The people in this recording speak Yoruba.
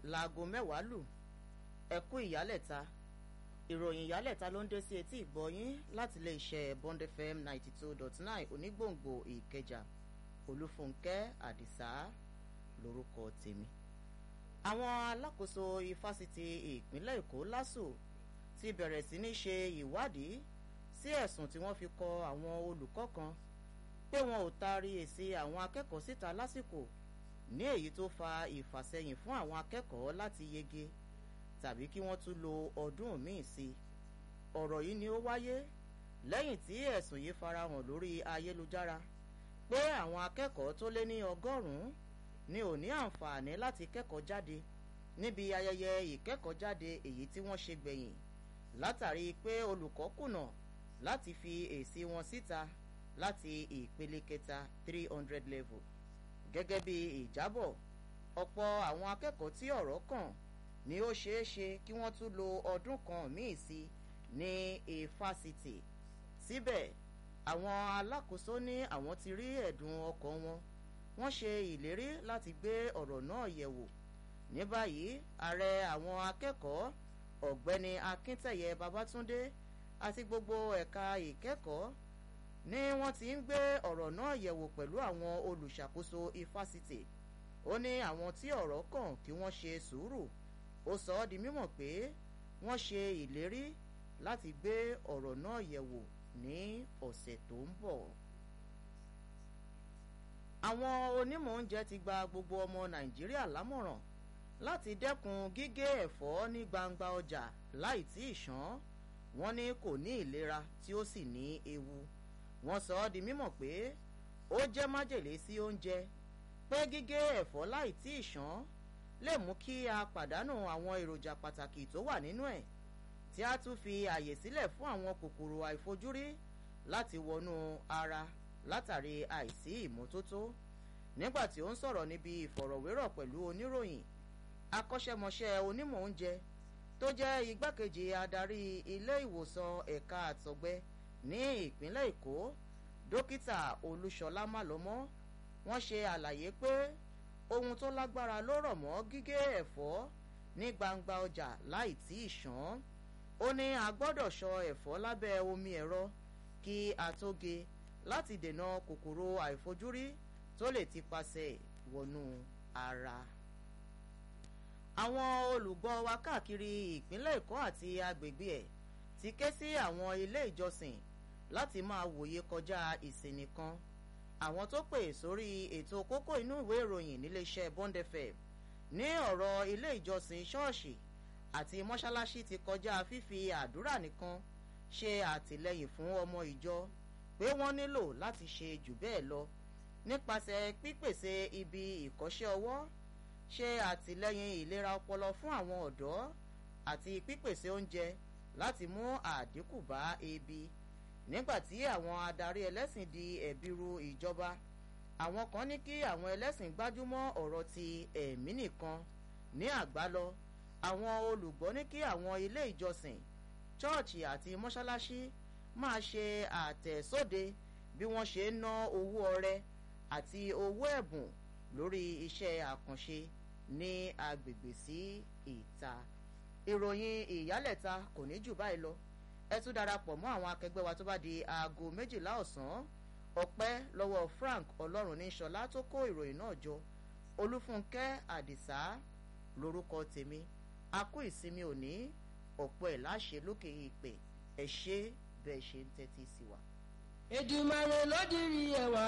láago mẹ́wàá lù ẹ̀kú ìyálẹ̀ta ìròyìn ìyálẹ̀ta ló ń dé sí etí ìgbọ́yín láti ilé iṣẹ́ bond fm ninety two dot nine onígbòǹgbò ìkẹjà olúfúnkẹ́ àdìsá lórúkọ tèmi. àwọn alákòóso ifásitì ìpínlẹ̀ èkó lásù ti bẹ̀rẹ̀ sí ní ṣe ìwádìí sí ẹ̀sùn tí wọ́n fi kọ àwọn olùkọ́ kan pé wọn ò taari èsì àwọn akẹ́kọ̀ọ́ síta lásìkò ní èyí tó fa ìfàsẹ́yìn fún àwọn akẹ́kọ̀ọ́ láti yege tàbí kí wọ́n tún lo ọdún míì sí i ọ̀rọ̀ yìí ni ó wáyé lẹ́yìn tí ẹ̀sùn yìí farahàn lórí ayélujára pé àwọn akẹ́kọ̀ọ́ tó lé ní ọgọ́rùn-ún ni ò ní àǹfààní láti kẹ́kọ̀ọ́ jáde níbi ayẹyẹ ìkẹ́kọ̀ọ́ jáde èyí tí wọ́n ṣe gbẹ̀yìn látàrí pé olùkọ́ kùnà láti fi èsì wọn síta láti ìpele kẹta three hundred level gẹ́gẹ́ bí ìjábọ̀ ọ̀pọ̀ àwọn akẹ́kọ̀ọ́ tí ọ̀rọ̀ kàn ni ó ṣeé ṣe kí wọ́n tún lo ọdún kan míì sí ní ifásitì síbẹ̀ àwọn alákòóso ní àwọn ti rí ẹ̀dùn ọkàn wọn wọ́n ṣe ìlérí láti gbé ọ̀rọ̀ náà yẹ̀wò ní báyìí ààrẹ àwọn akẹ́kọ̀ọ́ ọ̀gbẹ́ni akíntẹ̀yẹ babatunde àti gbogbo ẹ̀ka ìkẹ́kọ̀ọ́ ni wọ́n ti ń gbé ọ̀rọ̀ náà yẹ̀wò pẹ̀lú àwọn olùṣàkóso ifásitì ó ní àwọn tí ọ̀rọ̀ kàn kí wọ́n ṣe sùúrù ó sọ ọ́ di mímọ̀ pé wọ́n ṣe ìlérí láti gbé ọ̀rọ̀ náà yẹ̀wò ní ọ̀sẹ̀ tó ń bọ̀. àwọn onímọ̀ oúnjẹ ti gba gbogbo ọmọ nàìjíríà lámọ̀ràn láti dẹ́kun gígé ẹ̀fọ́ ní gbangba ọjà láì tí ì ṣán wọ́n ní kò ní ìlera tí ó sì ní ewu wọ́n sọ ọ́ di mímọ̀ pé ó jẹ́ májèlé sí oúnjẹ pé gígé ẹ̀fọ́ láì tí ì ṣán lè mú kí a pàdánù àwọn èròjà pàtàkì tó wà nínú ẹ̀ tí a tún fi àyè sílẹ̀ fún àwọn kòkòrò àìfojúrí láti wọnú ara látàrí àìsí ìmọ́tótó nígbà tí ó ń sọ̀rọ̀ níbi ìfọ̀rọ̀wérọ̀ pẹ̀lú oníròyìn akọ́ṣẹ́mọṣẹ́ onímọ̀ oúnjẹ tó jẹ́ igbákejì adarí ilé ìwòsàn ẹ̀ka àtọ̀gbẹ ní ìpínlẹ̀ èkó dókítà olúṣọlá málọmọ́ wọ́n ṣe àlàyé pé ohun tó lágbára ló rọ̀ mọ́ gígé ẹ̀fọ́ ní gbangba ọjà láì tí ì ṣán ó ní a gbọ́dọ̀ ṣọ ẹ̀fọ́ lábẹ́ omi ẹ̀rọ kí a tó ge láti dènà kòkòrò àìfojúrí tó lè ti pasẹ̀ wọnú ara. àwọn olùgbọ́ wa káàkiri ìpínlẹ̀ èkó àti agbègbè ẹ̀ ti ké sí àwọn ilé ìjọsìn láti máa wòye kọjá ìsìn nìkan àwọn tó pè sórí ètò kókó inú ìwé ìròyìn níléeṣẹ́ bond fm ní ọ̀rọ̀ ilé ìjọsìn ṣọ́ọ̀ṣì àti mọ́ṣáláṣí ti kọjá fífi àdúrà nìkan ṣe àtìlẹyìn fún ọmọ ìjọ pé wọ́n nílò láti ṣe jù bẹ́ẹ̀ lọ nípasẹ̀ pípèsè ibi ìkọ́ṣẹ́ ọwọ́ ṣe àtìlẹyìn ìlera ọpọlọ fún àwọn ọ̀dọ́ àti pípèsè oúnjẹ láti mú àdínkù bá ebi nígbàtí àwọn adarí ẹlẹ́sìn di ẹ̀bìrú ìjọba àwọn kan ní kí àwọn ẹlẹ́sìn gbájúmọ́ ọ̀rọ̀ ti ẹ̀mí nìkan ní àgbálọ àwọn olùgbọ́ ní kí àwọn ilé ìjọsìn chọ́ọ̀chì àti mọ́ṣáláṣí máa ṣe àtẹ̀sóde bí wọ́n ṣe ń ná owó ọrẹ àti owó ẹ̀bùn lórí iṣẹ́ àkànṣe ní agbègbè sí ìta ìròyìn ìyálẹ̀ta kò ní jù báyìí lọ ẹ tún darapọ̀ mọ́ àwọn akẹgbẹ́ wa tó bá di aago méjìlá ọ̀sán ọpẹ́ lọ́wọ́ frank ọlọ́run ní sọlá tó kó ìròyìn náà jọ olúfúnkẹ́ àdìsá lórúkọ tèmi a kú ìsinmi òní ọ̀pọ̀ ẹ̀ láṣẹ lókè ìpè ẹ̀ ṣe bẹ́ẹ̀ ṣe ń tẹ́tí sí wa. èdùmàrè ló dirí ẹwà